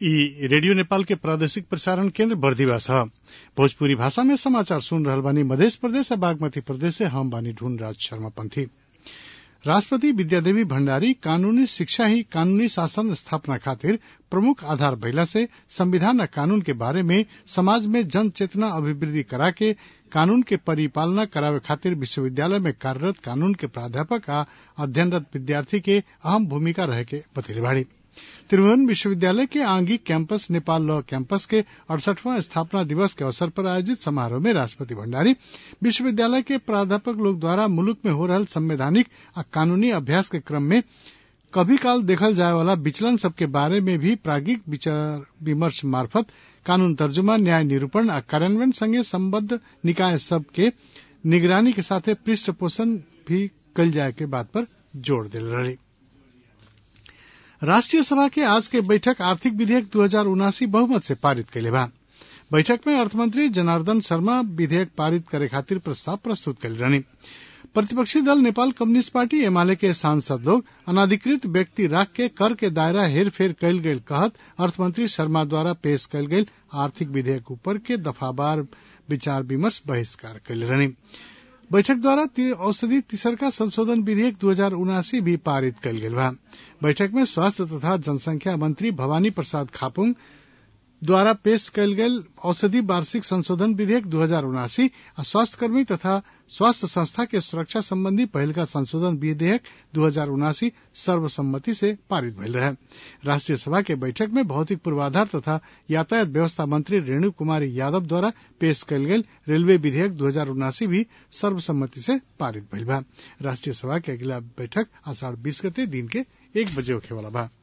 ई रेडियो नेपाल के प्रादेशिक प्रसारण केन्द्र बर्दिवा छ भोजपुरी भाषा में समाचार सुन रहल बानी मध्य प्रदेश आ बागमती प्रदेश से हम बानी ढूंढ राज शर्मा पंथी राष्ट्रपति विद्यादेवी भण्डारी कानूनी शिक्षा ही कानूनी शासन स्थापना खातिर प्रमुख आधार भइला से संविधान आ कानून के बारे में समाज में जन चेतना अभिवृद्धि करा के कानून के परिपालना करावे खातिर विश्वविद्यालय में कार्यरत कानून के प्राध्यापक आ अध्ययनरत विद्यार्थी के अहम भूमिका रहे के बतैले बाड़ी त्रिभुवन विश्वविद्यालय के Angik campus Nepal law campus के अड़सठवां स्थापना दिवस के अवसर पर आयोजित समारोह में राष्ट्रपति भण्डारी विश्वविद्यालय के प्राध्यापक लोग द्वारा मुलुक में हो रहल संवैधानिक आ कानूनी अभ्यास के क्रम में कभी काल देखल जाए वाला विचलन सबके बारे में भी प्राज्ञिक विचार विमर्श मार्फत कानून तर्जुमा न्याय निरूपण आ कार्यान्वयन संगे सम्बद्ध निकाय सब के निगरानी के साथे पृष्ठपोषण भी कल जाए के बात पर जोर दिल रही राष्ट्रीय सभा के आज के बैठक आर्थिक विधेयक दू हजार उनासी बहुमत से पारित कैले बा बैठक में अर्थमंत्री जनार्दन शर्मा विधेयक पारित करे खातिर प्रस्ताव प्रस्तुत कैले रहनी प्रतिपक्षी दल नेपाल कम्युनिस्ट पार्टी एमाले के सांसद लोग अनाधिकृत व्यक्ति राख के कर के दायरा हेरफेर कैल गयल कहत अर्थमंत्री शर्मा द्वारा पेश कैल गयल आर्थिक विधेयक ऊपर के दफावार विचार विमर्श बहिष्कार कैले रहनी बैठक द्वारा औषधि तीसरका संशोधन विधेयक दू हजार उनासी भी पारित कैल गेल बा बैठक में स्वास्थ्य तथा जनसंख्या मंत्री भवानी प्रसाद खापुंग द्वारा पेश कैल गेल औषधि वार्षिक संशोधन विधेयक दू हजार उनासी आ स्वास्थ्य कर्मी तथा स्वास्थ्य संस्था के सुरक्षा संबंधी पहलका संशोधन विधेयक दू हजार उनासी सर्वसम्मति से पारित भइल रहे राष्ट्रीय सभा के बैठक में भौतिक पूर्वाधार तथा यातायात व्यवस्था मंत्री रेणु कुमारी यादव द्वारा पेश कैल गेल रेलवे विधेयक दू हजार उनासी भी सर्वसम्मति से पारित भइल बा राष्ट्रीय सभा के अगला बैठक आषाढ़ बीस गते दिन के एक बजे होखे वाला बा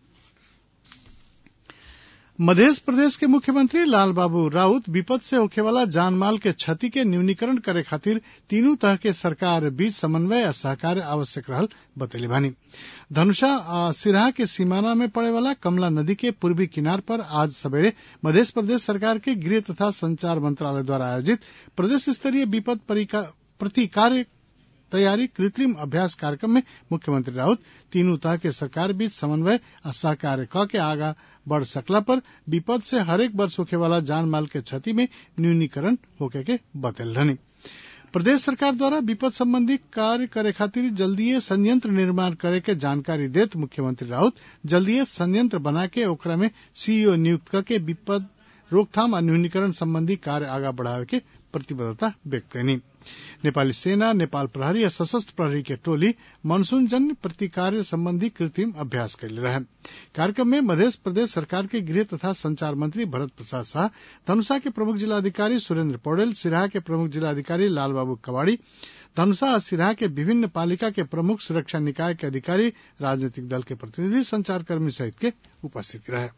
मध्य प्रदेश के मुख्यमंत्री लाल बाबू राउत विपद से होखे वाला जान माल के क्षति के न्यूनीकरण करे खातिर तीनों तरह के सरकार बीच समन्वय आ सहकार आवश्यक रहल बतैले बानी धनुषा आ सिराहा के सीमाना में पड़े वाला कमला नदी के पूर्वी किनार पर आज सवेरे मध्य प्रदेश सरकार के गृह तथा संचार मंत्रालय द्वारा आयोजित प्रदेश स्तरीय विपद प्रतिकार्य तैयारी कृत्रिम अभ्यास कार्यक्रम में मुख्यमंत्री राउत तीनों तरह के सरकार बीच समन्वय आ सहकार्य क के आगा बढ़ सकला पर विपद से हरेक वर्ष होखे वाला जान माल के क्षति में न्यूनीकरण होके के बतल रहनी प्रदेश सरकार द्वारा विपद संबंधी कार्य करे खातिर जल्दीए संयंत्र निर्माण करे के जानकारी देत मुख्यमंत्री राउत जल्दीए संयंत्र बना के ओकरा में सीईओ नियुक्त करके विपद रोकथाम आ न्यूनीकरण संबंधी कार्य आगा बढ़ावे के प्रतिबद्धता व्यक्त कैनी नेपाली सेना नेपाल प्रहरी आ सशस्त्र प्रहरी के टोली मानसून जन्य प्रतिकार्य संबंधी कृत्रिम अभ्यास कैले रहे कार्यक्रम में मध्य प्रदेश सरकार के गृह तथा संचार मंत्री भरत प्रसाद शाह धनुषा के प्रमुख जिलाधिकारी सुरेंद्र पौडेल सिराहा के प्रमुख जिलाधिकारी लालबाबू कवाड़ी धनुषा और सिराहा के विभिन्न पालिका के प्रमुख सुरक्षा निकाय के अधिकारी राजनीतिक दल के प्रतिनिधि संचारकर्मी सहित के उपस्थित रहे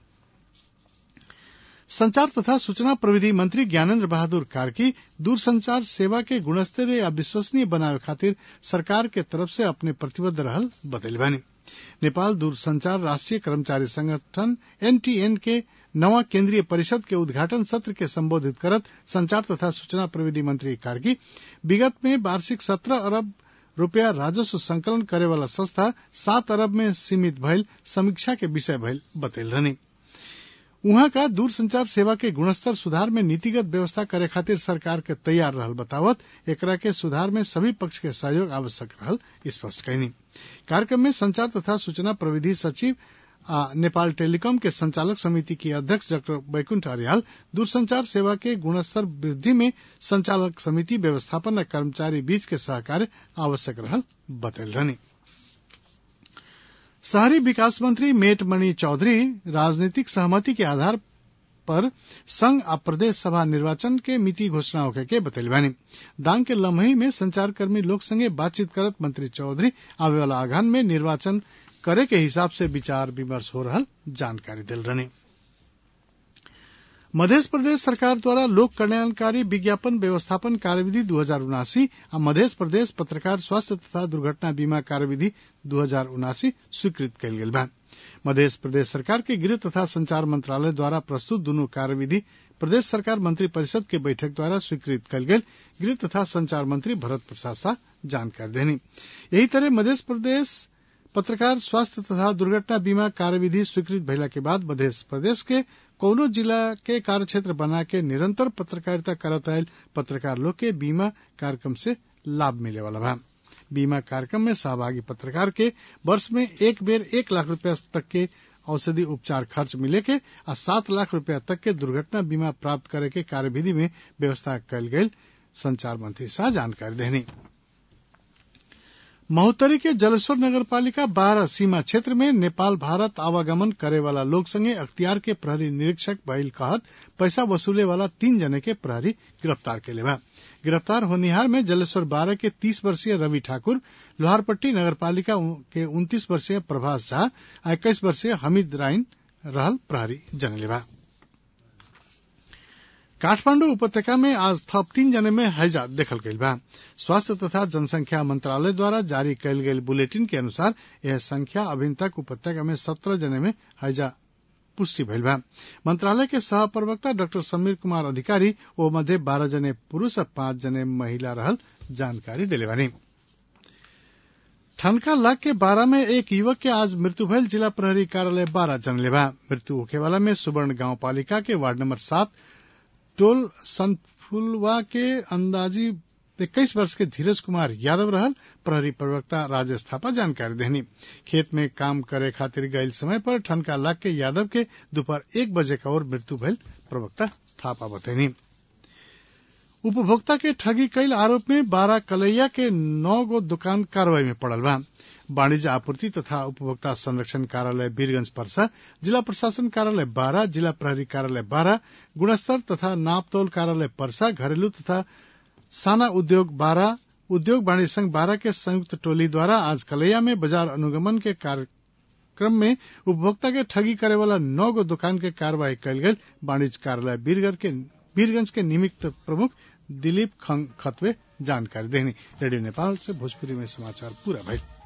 संचार तथा सूचना प्रविधि मंत्री ज्ञानेन्द्र बहादुर कार्की दूरसंचार सेवा के गुणस्तरीय या विश्वसनीय बनावे खातिर सरकार के तरफ से अपने प्रतिबद्ध रहल बतैल बानी नेपाल दूरसंचार राष्ट्रीय कर्मचारी संगठन एनटीएन के नवा केंद्रीय परिषद के उद्घाटन सत्र के संबोधित करत संचार तथा सूचना प्रविधि मंत्री कार्की विगत में वार्षिक सत्रह अरब रूपया राजस्व संकलन करे वाला संस्था सात अरब में सीमित भइल समीक्षा के विषय भइल बतैल रहनी उहाँ का दूरसंचार सेवा के गुणस्तर सुधार में नीतिगत व्यवस्था करे खातिर सरकार के तैयार रहल बतावत एकरा के सुधार में सभी पक्ष के सहयोग आवश्यक रहल स्पष्ट कैनी कार्यक्रम में संचार तथा सूचना प्रविधि सचिव आ नेपाल टेलीकॉम के संचालक समिति की अध्यक्ष डॉक्टर बैकुंठ अरियाल दूरसंचार सेवा के गुणस्तर वृद्धि में संचालक समिति व्यवस्थापन आ कर्मचारी बीच के सहकार्य आवश्यक रहल बतैल रहनी शहरी विकास मंत्री मेटमणि चौधरी राजनीतिक सहमति के आधार पर संघ आ प्रदेश सभा निर्वाचन के मिति घोषणा होके के बतैल बानी दांग के लम्हई में संचारकर्मी लोग संगे बातचीत करत मंत्री चौधरी आवे वाला आघान में निर्वाचन करे के हिसाब से विचार विमर्श हो रहल जानकारी दिल रहनी मध्य प्रदेश सरकार द्वारा लोक कल्याणकारी विज्ञापन व्यवस्थापन कार्यविधि दू हजार उनासी आ मध्य प्रदेश पत्रकार स्वास्थ्य तथा दुर्घटना बीमा कार्यविधि दू हजार उनासी स्वीकृत कयल गेल बा मध्य प्रदेश सरकार के गृह तथा संचार मंत्रालय द्वारा प्रस्तुत दुनू कार्यविधि प्रदेश सरकार मंत्री परिषद के बैठक द्वारा स्वीकृत कयल गेल गृह तथा संचार मंत्री भरत प्रसाद शाह जानकारी देनी यही तरह मध्य प्रदेश पत्रकार स्वास्थ्य तथा दुर्घटना बीमा कार्यविधि स्वीकृत भइला के बाद मध्य प्रदेश के कौनो जिला के कार्य क्षेत्र बना के निरंतर पत्रकारिता करत आयल पत्रकार लोग के बीमा कार्यक्रम से लाभ मिले वाला बा बीमा कार्यक्रम में सहभागी पत्रकार के वर्ष में एक बेर एक लाख रुपया तक के औषधि उपचार खर्च मिले के आ सात लाख रुपया तक के दुर्घटना बीमा प्राप्त करे के कार्यविधि में व्यवस्था कयल गयल संचार मंत्री शाह जानकारी देनी महोत्तरी के जलेश्वर नगर पालिका बारह सीमा क्षेत्र में नेपाल भारत आवागमन करे वाला लोग संगे अख्तियार के प्रहरी निरीक्षक भइल कहत पैसा वसूले वाला तीन जने के प्रहरी गिरफ्तार के बा गिरफ्तार होनिहार में जलेश्वर बारह के तीस वर्षीय रवि ठाकुर लोहारपट्टी नगर पालिका के उन्तीस वर्षीय प्रभास झा आ इक्कीस वर्षीय हमीद राइन रहल प्रहरी जनले बा काठमांडू उपत्यका में आज थप तीन जने में हैजा देखल गईल बा स्वास्थ्य तथा जनसंख्या मंत्रालय द्वारा जारी कयल गेल बुलेटिन के अनुसार यह संख्या अभी तक उपत्यका में सत्रह जने में हैजा पुष्टि भइल बा मंत्रालय के सह प्रवक्ता डॉक्टर समीर कुमार अधिकारी ओ मध्य बारह जने पुरूष और पांच जने महिला रहल जानकारी दिले बानी ठनका लाग के बारह में एक युवक के आज मृत्यु भयल जिला प्रहरी कार्यालय बारह जनले बा मृत्यु होखेवाला में सुवर्ण गांव पालिका के वार्ड नंबर सात टोल सनफुलवा के अंदाजी इक्कीस वर्ष के धीरज कुमार यादव रहल प्रहरी प्रवक्ता राजेश थापा जानकारी देनी खेत में काम करे खातिर गयल समय पर ठनका लाग के यादव के दोपहर एक बजे का और मृत्यु भयल प्रवक्ता थापा बतैनी उपभोक्ता के ठगी कईल आरोप में बारह कलैया के नौ गो दुकान कार्रवाई में पड़ल बा वाणिज्य आपूर्ति तथा उपभोक्ता संरक्षण कार्यालय वीरगंज परसा जिला प्रशासन कार्यालय बारह जिला प्रहरी कार्यालय बारह गुणस्तर तथा नापतोल कार्यालय परसा घरेलू तथा साना उद्योग बारह उद्योग वाणिज्य संघ बारह के संयुक्त टोली द्वारा आज कलैया में बाजार अनुगमन के कार्यक्रम में उपभोक्ता के ठगी करे वाला नौ गो दुकान के कार्रवाई कयल गेल वाणिज्य कार्यालय वीरगंज के वीरगंज के निमित्त प्रमुख दिलीप खंग खतवे जानकारी देनी रेडियो नेपाल से भोजपुरी में समाचार पूरा भइल